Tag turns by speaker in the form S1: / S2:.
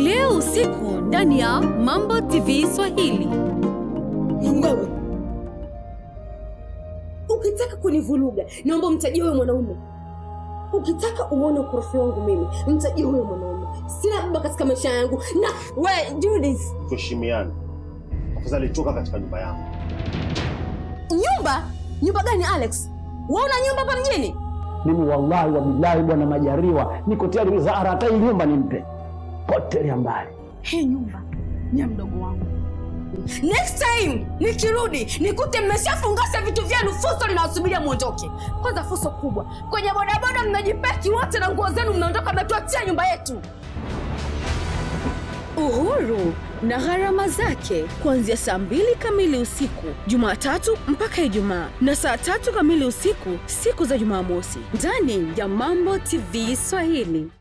S1: leo usiku ndani ya Mambo TV Swahili.
S2: Wewe ukitaka kunivuruga, naomba mtajie huyo mwanaume. Ukitaka uone ukorofi wangu mimi, mtajie huyo mwanaume. Sina baba katika maisha yangu. Na we Judith,
S3: Tuheshimiane. Afadhali toka katika nyumba yangu.
S2: nyumba nyumba gani Alex? Wewe una nyumba hapa mjini?
S4: Mimi wallahi wa billahi, bwana Majaliwa, niko tayari Zahara hata hii nyumba nimpe, potelea mbali.
S5: Hii nyumba ni ya mdogo wangu.
S2: Next time nikirudi nikute mmeshafungasa vitu vyenu, fuso linawasubiria mwondoke. Kwanza fuso kubwa kwenye bodaboda, mnajipeki wote na nguo zenu, mnaondoka, mnatuachia nyumba yetu.
S1: Uhuru na gharama zake kuanzia saa mbili kamili usiku Jumatatu mpaka Ijumaa na saa tatu kamili usiku siku za Jumamosi ndani ya Mambo TV Swahili.